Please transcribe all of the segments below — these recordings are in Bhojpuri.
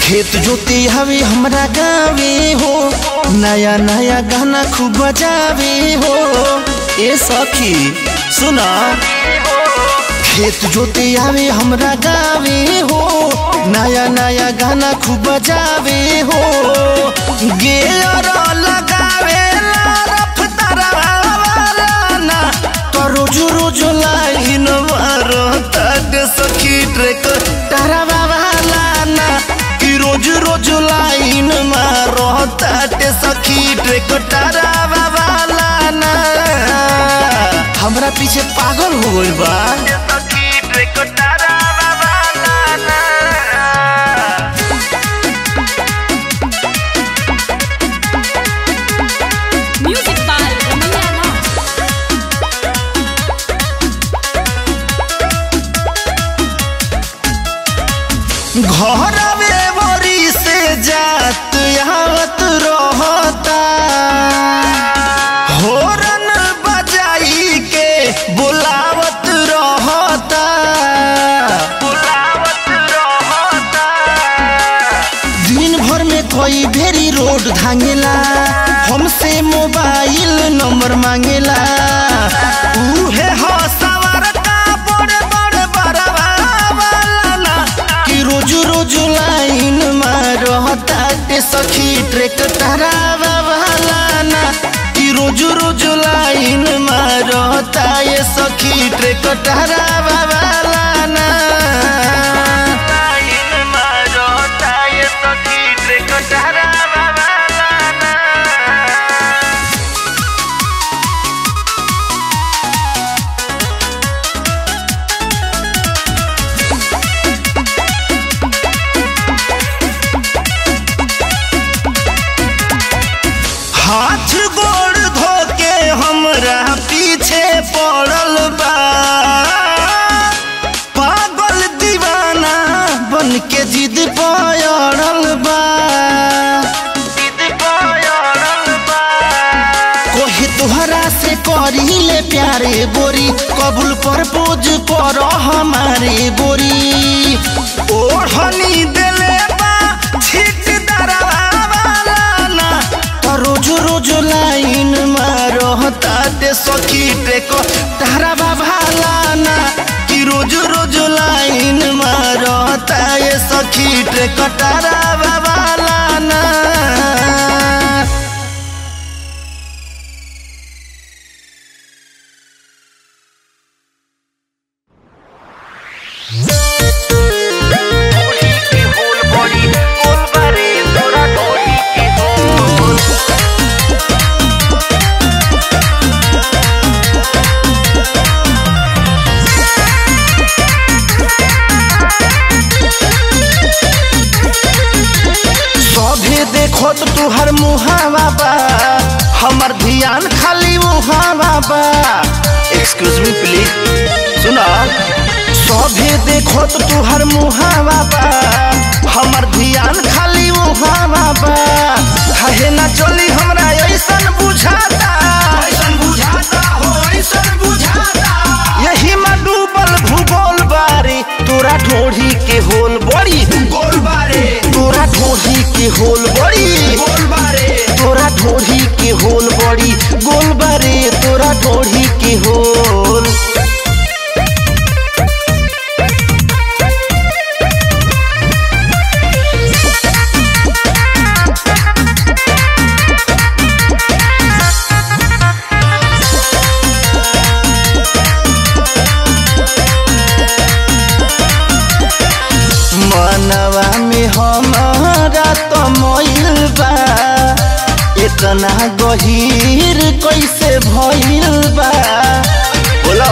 खेत जोते हवे हमरा गावे हो नया नया गाना खूब बजावे हो ए सखी सुना खेत जोते आवे हमरा गावे हो नया नया गाना खूब बजावे हो गेर लगावे ला रफ्तारा ना तो रोज रोज लाइन मारो तक सखी ट्रेक तारा बाबा लाना कि रोज रोज लाइन मारो तक सखी ट्रेक तारा बाबा लाना हमरा पीछे पागल हो गइल बा सखी ट्रेक तारा बाबा लाना Music by Ramaiya Raj. घरवे बरी से जात आवत रहता होरन बजाई के बुलावत रहता बुलावत रहता दिन भर में कोई भेरी रोड धांगेला हमसे मोबाइल नंबर मांगेला उहे हो सवार का बड़े बड़े बड़वा वाला ना कि रोज रोज लाइन मारता के सखी ट्रेक तारा वाला ना कि रोज रोज लाइन मारता ये सखी ट्रेक तारा वाला ना लाइन मारता ये सखी ट्रेक तारा वाला ना हाथ गोड़ धो के हमरा पीछे पड़ल बा पागल दीवाना बन के जिद पड़ल बा जिद पड़ल बा कोहे तोहरा से करी ले प्यारे बोरी कबूल पर पोज कर हमारे बोरी ओढ़नी देले बा छिट दरवाला ना तो रोज रोज लाइन मारो ताते सखी टेको तारा बाबा ना कि रोज रोज लाइन मारो ताए सखी टेको तारा बाबा ना सभे देखो तो तुहर मुहावा बा हमर ध्यान खाली मुहावा बा एक्सक्यूज मी प्लीज सुना सभे देखो तो तुहर मुहावा बा हमर ध्यान खाली मुहावा बा कहे ना चली हमरा ऐसन बुझाता ऐसन बुझाता हो ऐसन बुझाता यही में डूबल भूगोल बारे तोरा ढोढ़ी के होल बड़ी गोल बारे तोरा ढोढ़ी के होल बड़ी गोल बारे तोरा ढोढ़ी के होल बड़ी गोल बारे तोरा ढोढ़ी के होल मनवा में हमारा तो मोइल बा इतना गहीर कैसे भइल बा बोलो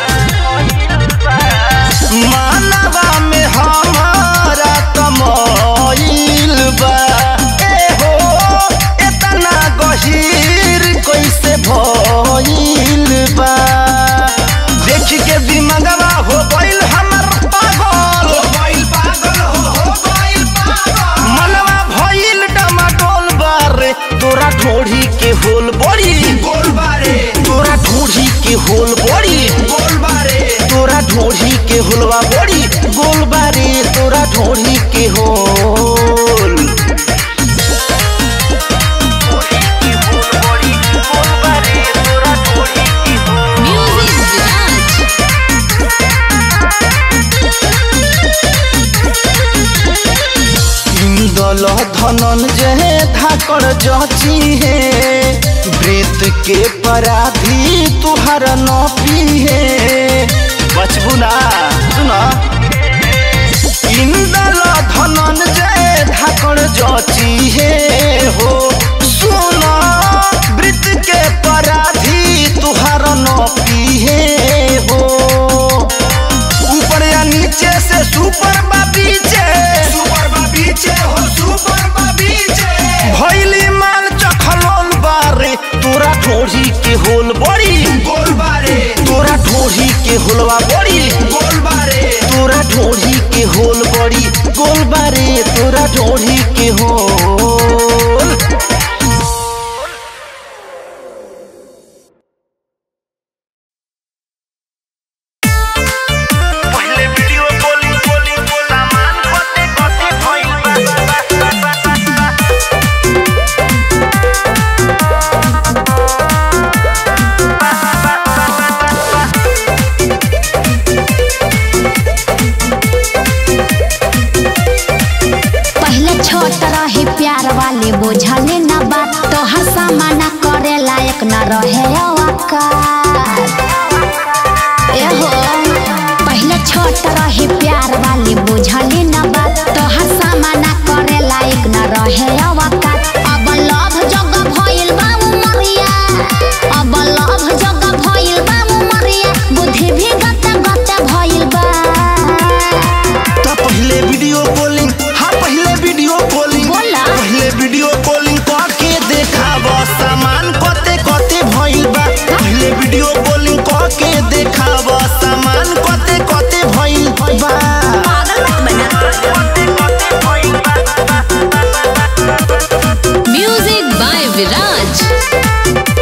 मनवा में हमारा तो मोइल बा ए हो इतना गहीर कैसे भइल बा देख के दिमागवा हो गइल हमर पागल हो गइल पागल हो हो गइल पागल मनवा भइल डमाडोल बारे तोरा ढोढ़ी के होल बड़ी गोल बारे तोरा ढोढ़ी के होल बड़ी गोल बारे तोरा ढोढ़ी के होलवा बड़ी गोल बारे तोरा ढोढ़ी के होल धनंजय धाकड़ जची है वृत के पराधी तुहर न पीहे बचबू ना सुना इंदल धनंजय धाकड़ जची है हो सुना वृत के पराधी तुहर न पीहे हो ऊपर या नीचे से सुपर बाबीचे सुपर बाबीचे हो सुपर बाबीचे भइली माल चखलोल बारे तोरा ठोड़ी के होल बड़ी गोल बारे तोरा ठोड़ी के होलवा बड़ी गोल बारे तोरा ठोड़ी के होल बड़ी गोल बारे तोरा ठोड़ी के होल पहले वीडियो कॉलिंग कॉलिंग सामान कते कते भइल बा पहले छोट रही प्यार वाले बुझले न बात तोहर सामना करे लायक न रहे औकात एहो पहले छोट रही प्यार वाली बुझले न बात तोहर सामना करे लायक न रहे औकात अब लव जग भइल बा उमरिया अब लव जग भइल बा उमरिया बुद्धि भी गत गत भइल बा तो पहले वीडियो कॉलिंग हाँ पहले वीडियो कॉलिंग बोला। पहले वीडियो कॉलिंग करके देखाब सामान कते कते भइल बा पहले वीडियो कॉलिंग करके देखाब सामान कते कते भइल बा Music by Viraj.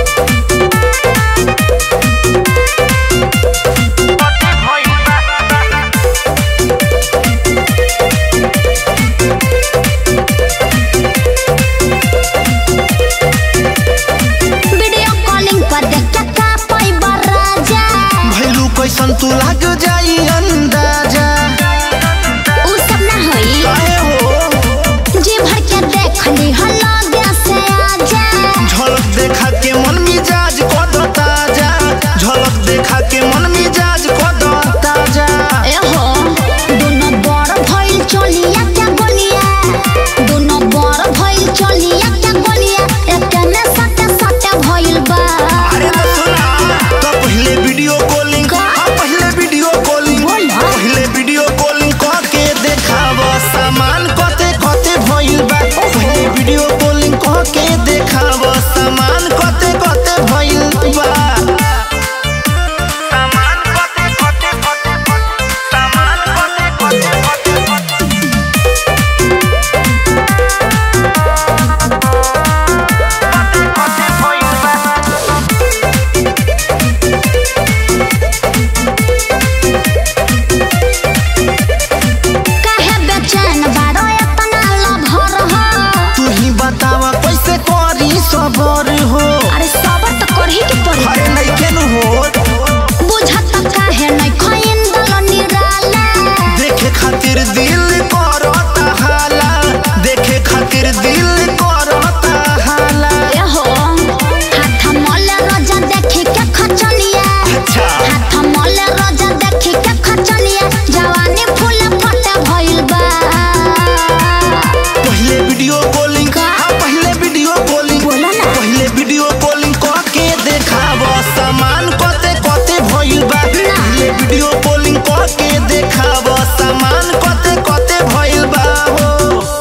Video calling पर देख के का पैबा राजा भैलू कैसन तू लाग जाई अंदाजा उ सब ना होई काहे हो जी भर के देख ली हल्ला गया से आजा झलक देखा के मन मिजाज कद ताजा झलक देखा के मन मिजाज कद ताजा एहो दोनों बड़ भइल चलिया क्या बोलिया दोनों बड़ भइल चलिया क्या बोलिया एक में सटे सटे भइल बा अरे तो सुना तो पहले वीडियो कॉलिंग का? हाँ पहले वीडियो कॉलिंग बोला। पहले वीडियो कॉलिंग करके देखाब सामान कते कते भइल बा पहले वीडियो कॉलिंग करके देखाब सामान कते कते भइल बा सामान कते कते कते कते सामान कते कते कते कते कते भइल बा काहे बेचैन बारो इतना लभर हो तू ही बतावा कैसे करी सबर हो अरे सबर तो करही के पड़ी अरे नइखे नु हो बुझत काहे नहीं खइन दल निराला देखे खातिर दिल करता हाला देखे खातिर दिल करता हाला एहो हाथ मले रोजा देखी के खचलिया अच्छा हाथ मले रोजा देखी के खचलिया जवानी फूल फटे भइल बा पहले वीडियो कॉलिंग का? हाँ पहले वीडियो कॉलिंग बोला ना। पहले वीडियो कॉलिंग करके देखाब सामान कते कते भइल बा पहले वीडियो कॉलिंग करके देखाब सामान कते कते भइल बा हो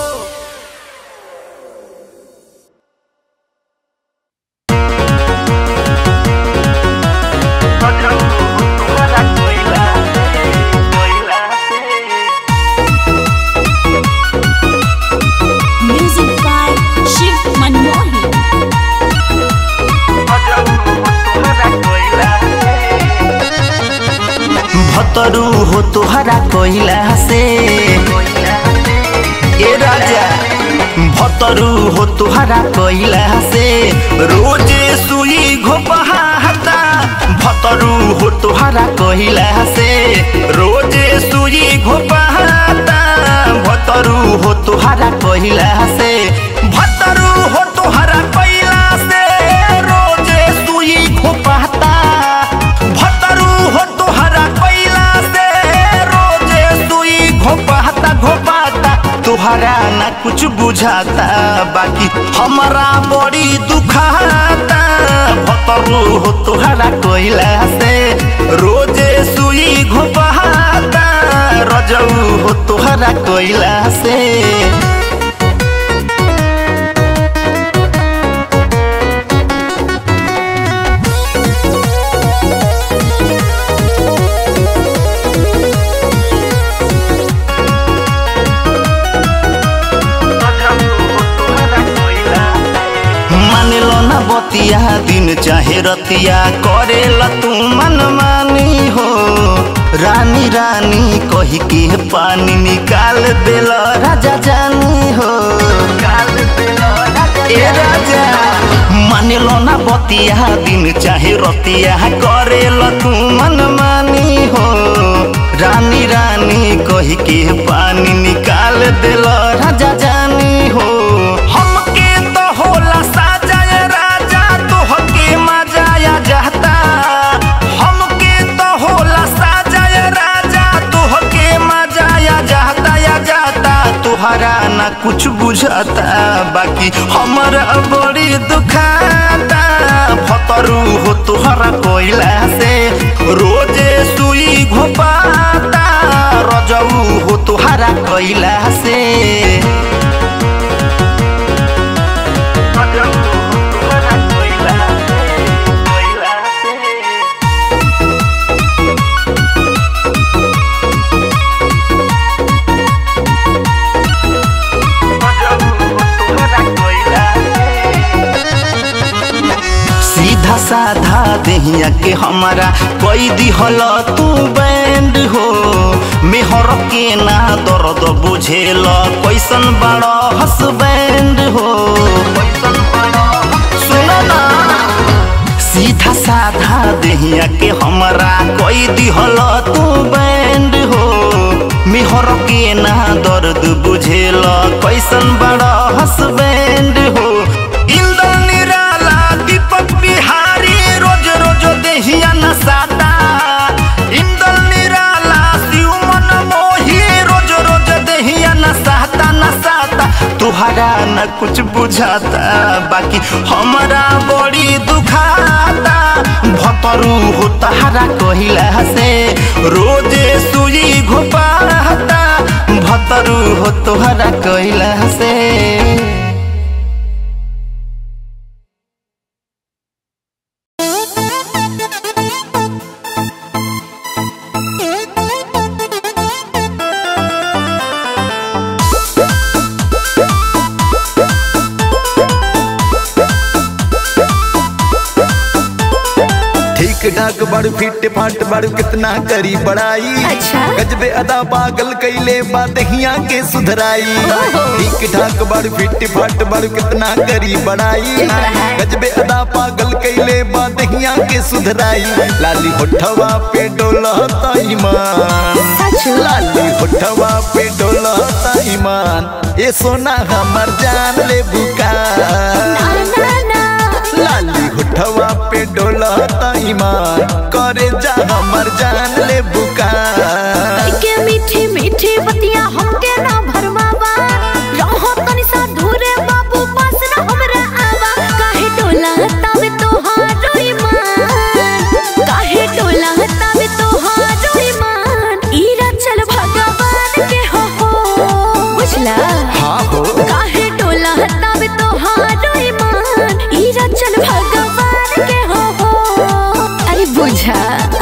Music by Shiv Manmohi. भतरू हो तोहरा कोइला से ए राजा भतरू हो तोहरा कोइला से रोजे सुई घोपहाता भतरू हो तोहरा कोइला से रोजे सुई घोपहाता भत भतरू हो तुहरा कहिला से भतरू हो तुहरा कहिला से रोजे सुई घोपाता भतरू हो तुहरा कहिला से रोजे सुई घोपाता घोपाता तुहरा ना कुछ बुझाता बाकी हमारा बड़ी दुखाता भतरू हो तुहरा कहिला से रोजे सुई घोपाता रजऊ हो तुहरा कहिला से मानेलो ना बतिया दिन चाहे रतिया करेला तू मन मानी हो रानी रानी कही के पानी निकाल देल राजा जानी हो ए राजा मानेलो ना बतिया दिन चाहे रतिया करेला तू मन मानी हो रानी रानी कही के पानी निकाल देल राजा जानी हो हमके तो होला साजाय राजा तोहके मजाया जाता हमके तो होला साजाय राजा तोहके मजाया जाता या जाता तुहरा ना कुछ बुझाता बाकी हमारा बड़ी दुखाता भतरू हो तुहरा कोयला से रोजे सुई घोपाता रजऊ हो तुहरा कोयला से सीधा साधा देहिया के हमारा कोई दिहल तू बैंड हो मेहर के ना दर्द बुझेल कैसन बड़ा हसबैंड हो सुनो ना सीधा साधा देहिया के हमारा कोई दिहल तू बैंड हो मेहर के ना दर्द बुझेल कैसन बड़ा हसबैंड हो इंदल निराला दीपक बिहारी रोज रोज देहिया नसाता इंदल निराला शिव मन मोही रोज रोज देहिया नसाता नसाता तुहरा न कुछ बुझाता बाकी हमारा बड़ी दुखाता भतरू हो तहरा कहिला से रोजे सुई घोपाता भतरू हो तुहरा कहिला से ठीक ठाक बड़ू फिट फाट बड़ू कितना करी बड़ाई अच्छा। गजबे अदा पागल कैले बात हिया के सुधराई ठीक ठाक बड़ू फिट फाट बड़ू कितना करी बड़ाई गजबे अदा पागल कैले बात हिया के सुधराई लाली होठवा पे डोलता ईमान लाली होठवा पे डोलता ईमान ये सोना हमर जान ले बुका लाली होठवा पे डोलता ईमान करे जा हमर जान ले बुका के मीठी मीठी बतिया हमके ना भरमावा रहो तनी सा दूरे बाबू पास ना हमरा आवा काहे टोला तब तोहारो ईमान काहे टोला तब तोहारो ईमान ईरा चल भगवान के हो हो बुझला हाँ हो काहे टोला तब तोहारो ईमान ईरा चल भगवान के हो हो अरे बुझा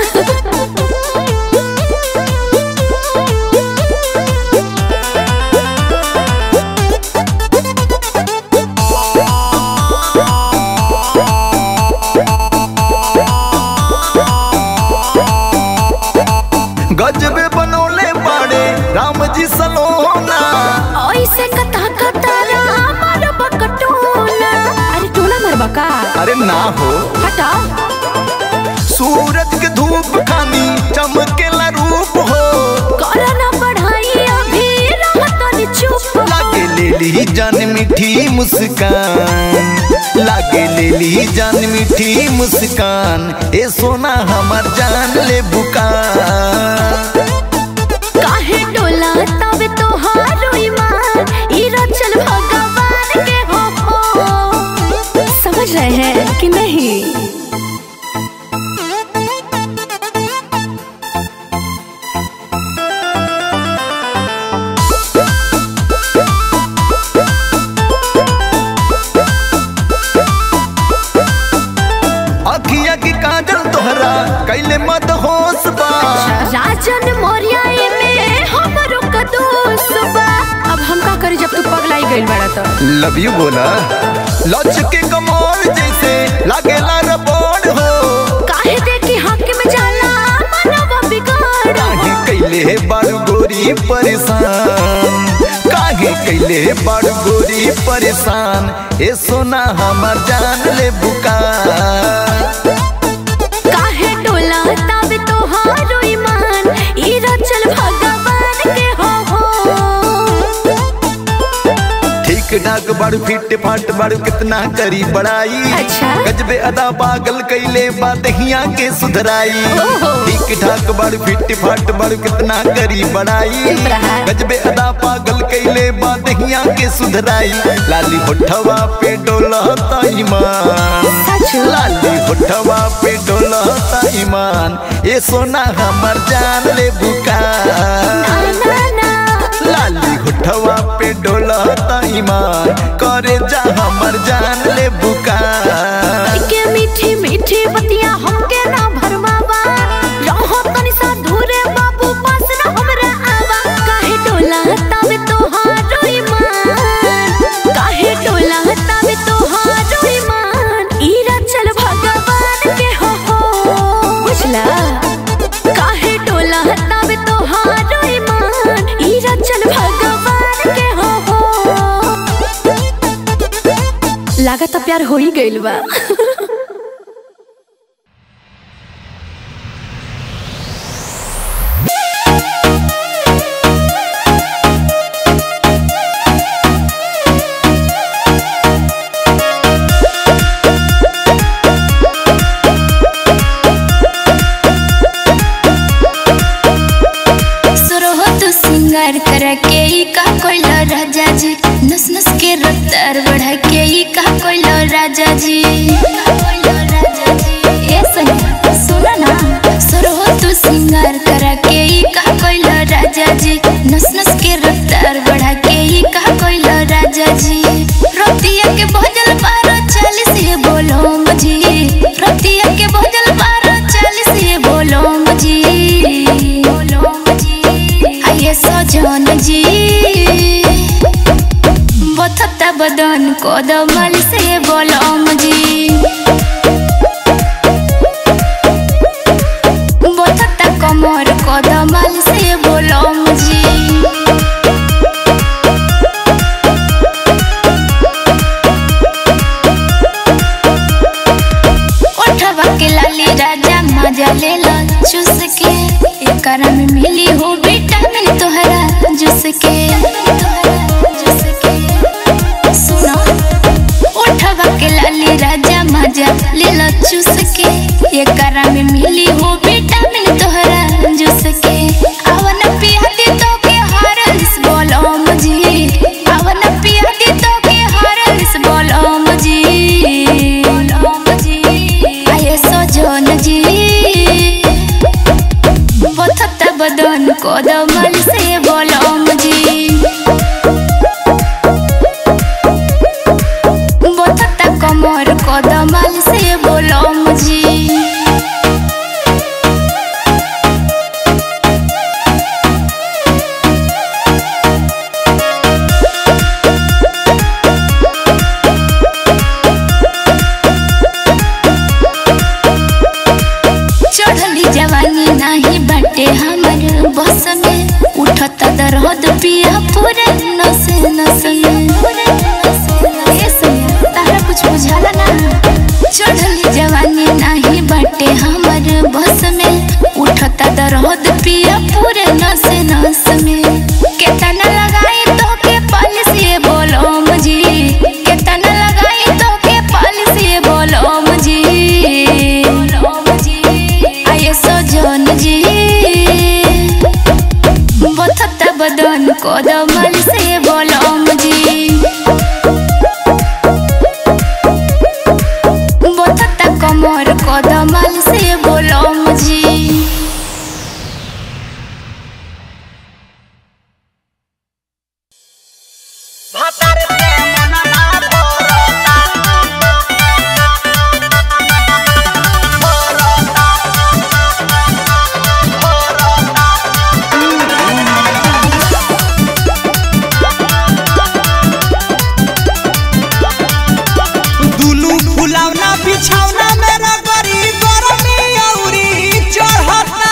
गजबे बनौले बड़े राम जी सलोना ऐसे कता कतारा मार बकटोला अरे टोला मर बका अरे ना हो हटा सूरज के धूप खानी चमकेला रूप हो करना पढ़ाई अभी रहत नि मीठी मुस्कान लागे ले ली जान मीठी मुस्कान ए सोना हमार जान ले बुकान काहे डोला तब तोहारो ईमान ई रचल भगवान के हो हो समझ रहे हैं कि नहीं अखिया की काजल तोहरा कैले मत होश बा राजन मोरिया में हमरो कदोस बा अब हम का करी जब तू पगलाई गइल बड़ा तो लव यू बोला लच के कमर जैसे लागेला रबड़ हो काहे देखी हक में जाला मनवा बिगाड़ काहे कैले बारू गोरी परेशान काहे कैले बारू गोरी परेशान ए सोना हमार जान ले बुकान काहे डोला तब तोहारो ईमान ई रचल भगवान के हो हो ठीक ठाक बारू फिट फाट बारू कितना करी बड़ाई अच्छा। गजबे अदा पागल कैले बादहिया के सुधराई ओहो। ठीक ठाक बारू फिट फाट बारू कितना करी बड़ाई चुप रहा। गजबे अदा पागल कैले बादहिया के सुधराई लाली होठवा पे डोलता ईमान सच? लाली होठवा पे डोलता ईमान ये सोना हमर जान ले बुका ना ना लाली होठवा पे डोलता ईमान करे जा हमर जान ले बुका के मीठी मीठी बतिया हमके ना भरमावा रहो तनी सा दूरे बाबू पास ना हमरा आवा काहे डोला तब तोहारो ईमान काहे डोला तब तोहारो ईमान ई रचल भगवान के हो हो बुझला काहे डोला तब तोहारो ईमान ई रचल भगवान के हो हो लागत प्यार हो ही गइल बा सुरहो तू सिंगार कर के ई का कोइलो राजा जी नस नस के रफ्तार बढ़ा के ई का कोइलो राजा जी ए सैया सुना ना सुरहो तू सिंगार कर के ई का कोइलो राजा जी नस नस के रफ्तार बढ़ा के ई का कोइलो राजा जी रतिया के भजल बारह चालीस ये बोलो मुझी रतिया के भजल बारह चालीस ये बोलो मुझी बोलो मुझी आइए सजन जी बथता बदन कोदमल से बोलो मुझी बथता कमर कोदमल से बोलो मुझी उठवा के लाली राजा मजा ले लो चूस के एकरा में मिली हो विटामिन तोहरा जूस के जूस के सुनो उठवा के लाली राजा मजा ले लो चूस के एकरा में मिली हो विटामिन तोहरा जूस के अवन पिया दी तो के हरस बोलो मुझे अवन पिया दी तो के हरस बोलो मुझे बोलो मुझे आये सजन जी बथता बदन कोदमल से बोलो मुझे बथता कमर कोदमल से बोलो मुझे चढ़ली जवानी नाही बाटे हमर बस में उठत दर्द पिया पूरे नस नस में ए सैया, तारा कुछ बुझाला ना चढ़ली जवानी नाही बाटे हमर बस में उठत दर्द पिया पूरे नस नस में केतना लगाई तो के पल से बोलो मुझे बदन जी बथता बदन कदमल से बोलम जी बथता कमर कदमल से बोलम जी दुलू फुलावना बिछावना मेरा गरी गरमी औरी चढ़ता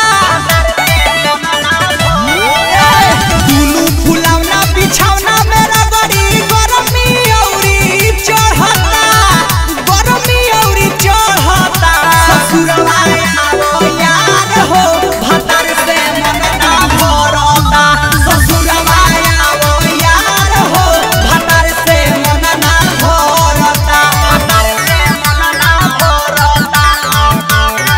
दुलू फुलावना बिछावना मेरा गरी गरमी औरी चढ़ता गरमी औरी चढ़ता ससुरवा आओ यार हो भतर से मन ना भरता ससुरवा आओ यार हो भतर से मन ना भरता भतर से मन ना भरता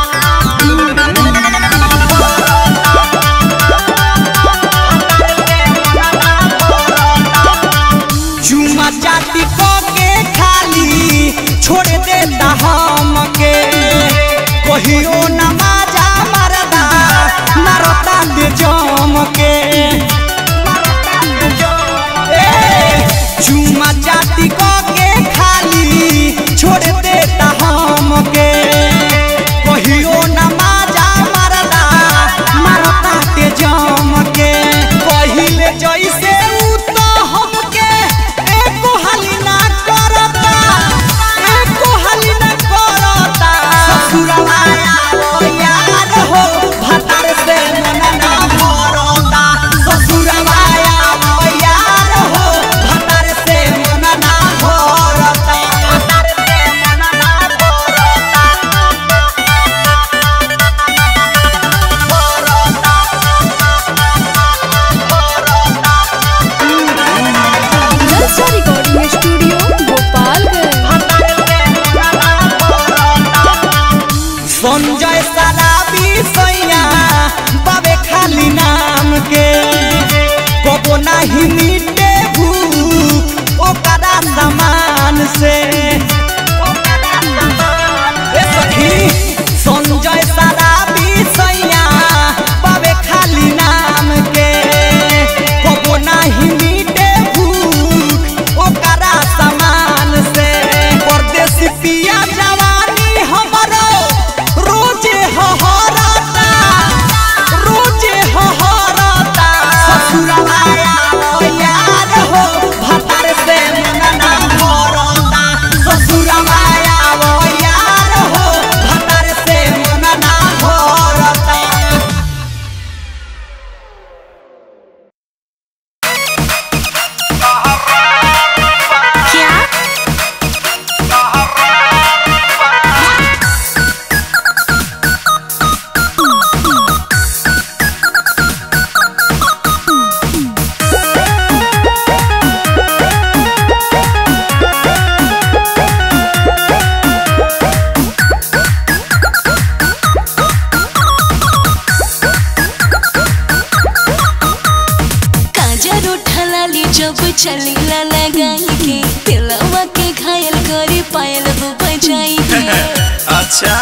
चुमा चाटी को के खाली छोड़ देता हमके कहियो न माजा मरदा मरता दे जम के ए, चुमा चाटी को के खाली छोड़ देता हमके कहियो न माजा मरदा मरता दे जम के पहिले जैसे उ तो हमके एको हाली ना करता एको हाली ना करता ससुरवा आओ यार हो भतर से मन ना भरता ससुरवा आओ यार हो भतर से मन ना भरता भतर से मन ना जलसा रिकॉर्डिंग स्टूडियो गोपालगंज संजय सलाबी सैया बाबे खाली नाम के कबो नहीं मिटे भूख ओकरा समान से ए सखी, संजय सलाबी सैया बाबे खाली नाम के कबो नहीं मिटे भूख ओकरा समान से परदेसी पिया जवानी हमरो रोजे हहरता रोजे हहरता ससुरवा आओ यार हो भतर से मन ना भरता ससुरवा आओ यार हो भतर से मन ना भरता क्या काजर उठलाली जब चलीला लगाई के दिलवा के घायल करे पायल वो बजाई के अच्छा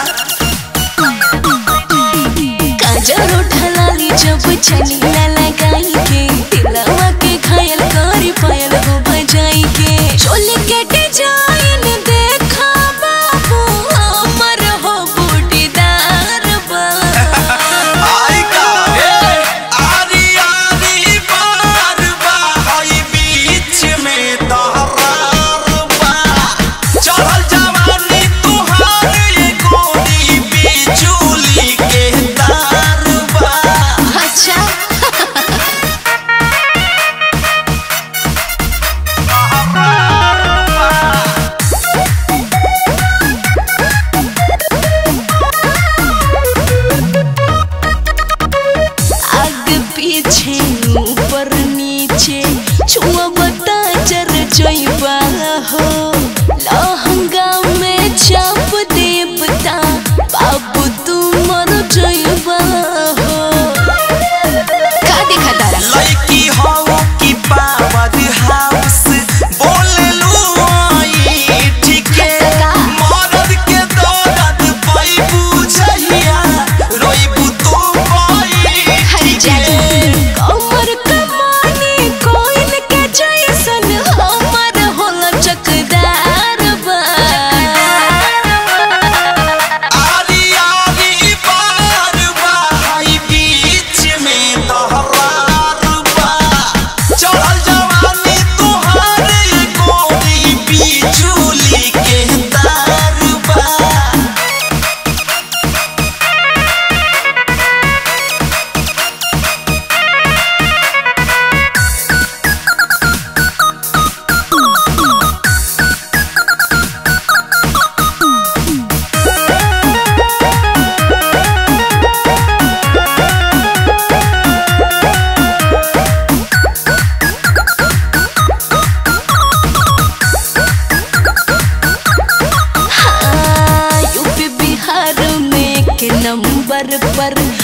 काजर उठलाली जब चलीला लगाई के दिलवा के घायल करे पायल वो बजाई के चोल के डिजाइन देखा बाबू हमर हो बूटीदार बा आई का आरी आरी बार बाई बीच में दहरार बा चढ़ल जवानी तुहार ये गोरी बिजुली के तार बा अच्छा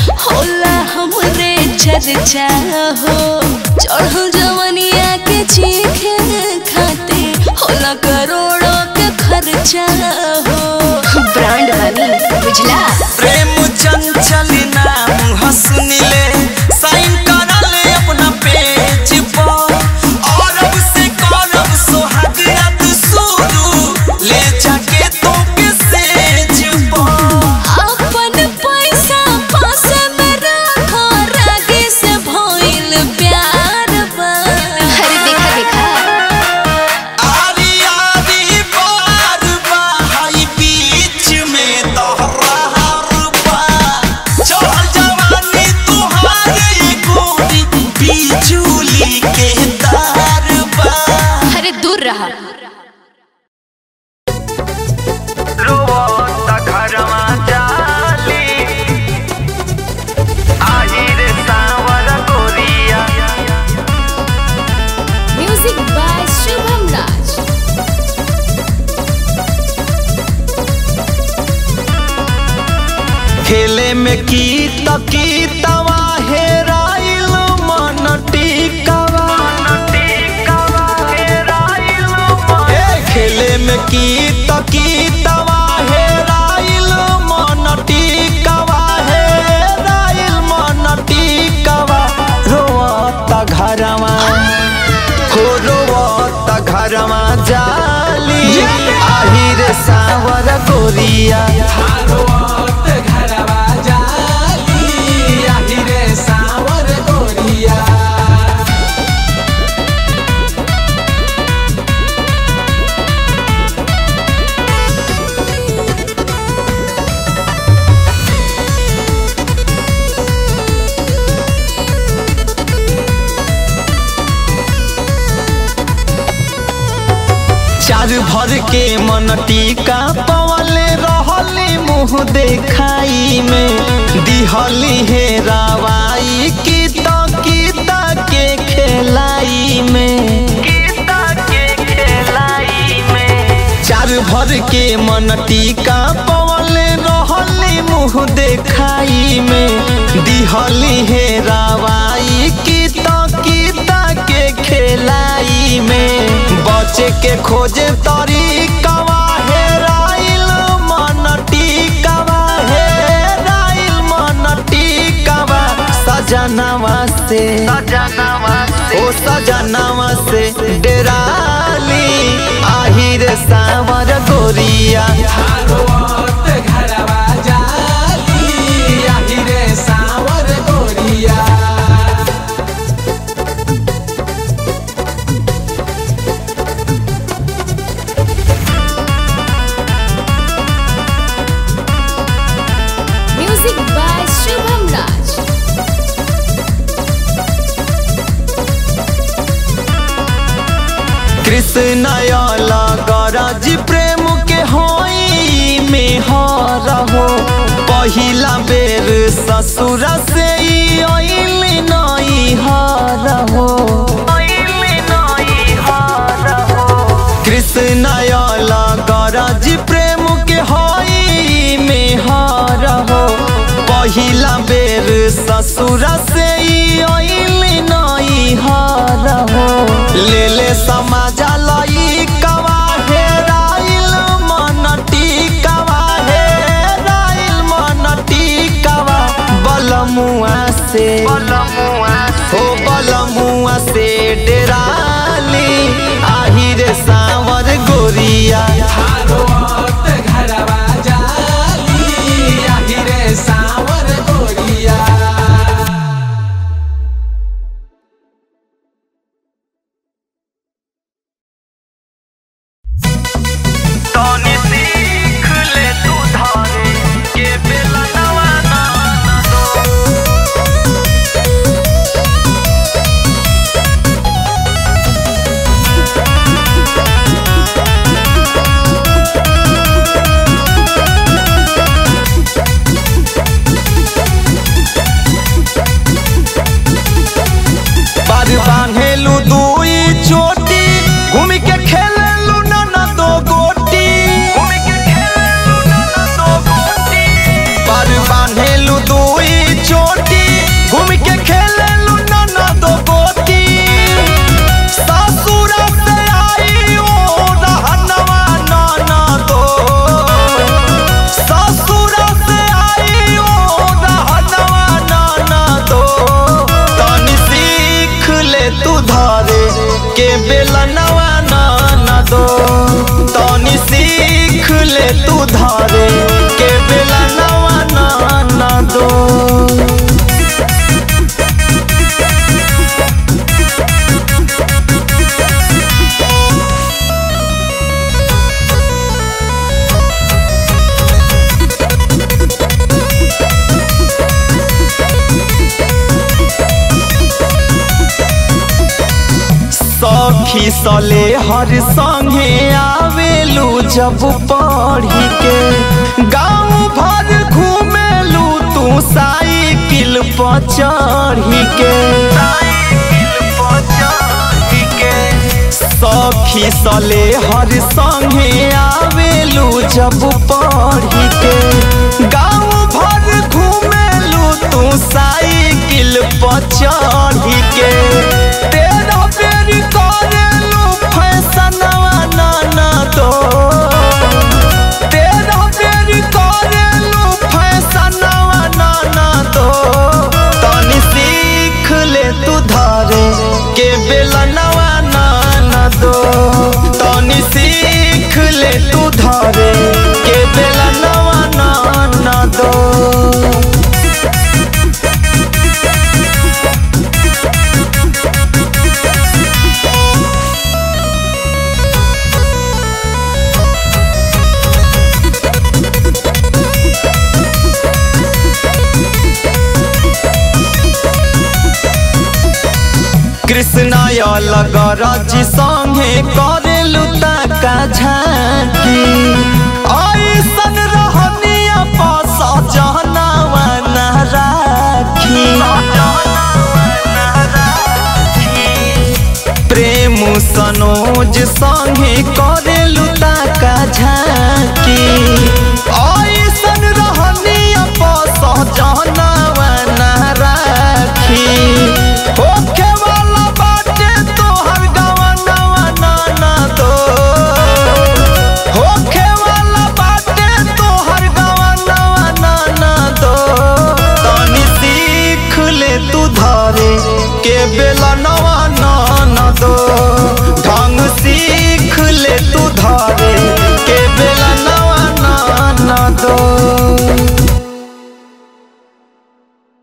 होला हमरे चर्चा हो चढ़ल जवनिया के चीखे खाते होला करोड़ों के खर्चा हो ब्रांड बनी बुझला प्रेम चंचल नाम हंसनिले साइन करल अपना पेज पर और अब से करब सोहाग रात शुरू ले जाके तो के सेज पर अपन पैसा पास में रखो रागे से भइल प्यार बा अरे देखा देखा आरी आरी बार बाहाई बीच में तोहरा बा चल जवानी तुहारे गोरी बिजुली के तार बा अरे दूर रहा रोता घरवा जाली आही रे सावर गोरिया म्यूजिक बाय शुभम राज खेले में की तकीतवा हेराइल मन टिकवा ए खेले में की तकीतवा हेराइल मन टिकवा हेराइल मन टिकवा रोता घरवा हो रोता घरवा जाली आही रे सावर गोरिया चार भर के मन टीका पवले रहले मुँह देखाई में दिहली हे रावाई की तो गीता के खेलाई में चार भर के मन टीका पवले रहले मुँह देखाई में दिहली हे रावाई की तो गीता के खेलाई में बचे के खोजे तरीकवा हेराइल मन टिकवा हेराइल मन टिकवा सजनवा से ओ सजनवा से डेराली आही रे सावर गोरिया म्यूजिक बाय शुभम राज कृष्ण गरज प्रेम के होई में हरहो पहिला बेर ससुर से ई अइल नई हरहो कृष्ण गरज प्रेम के होई में हरहो पहिला बेर ससुर से ई अइल नई हरहो ले ले समाजा लई कवा हेराइल मन टिकवा हेराइल मन टिकवा बलमुआ से हो बलमुआ से डेराली आही रे सावर गोरिया तनी सीख ले तू धारे के बेला नवा ना के बेलनवा न दो तनी सीख ले तू धरे के बेलनवा न दो सखी सले हर संगे आवेलू जब पढ़ी के गाँव भर घूमेलू तू साइकिल पर चढ़ी के सखी सले हर संगे आवेलू जब पढ़ी के गाँव भर घूमेलू तू साइकिल पर चढ़ी के तेरा बेर करेलू फैसनवा ना ना दो तेरा बेर करेलू फैसनवा ना ना दो तनी सीख ले तू धरे के बेलनवा ना ना दो तनी सीख ले तू धरे के बेलनवा ना ना दो कृष्ण लगरज संगे करेलु ताका झांकी ऐसन रहनिया पस जहनावा न राखी प्रेम सनोज संगे करे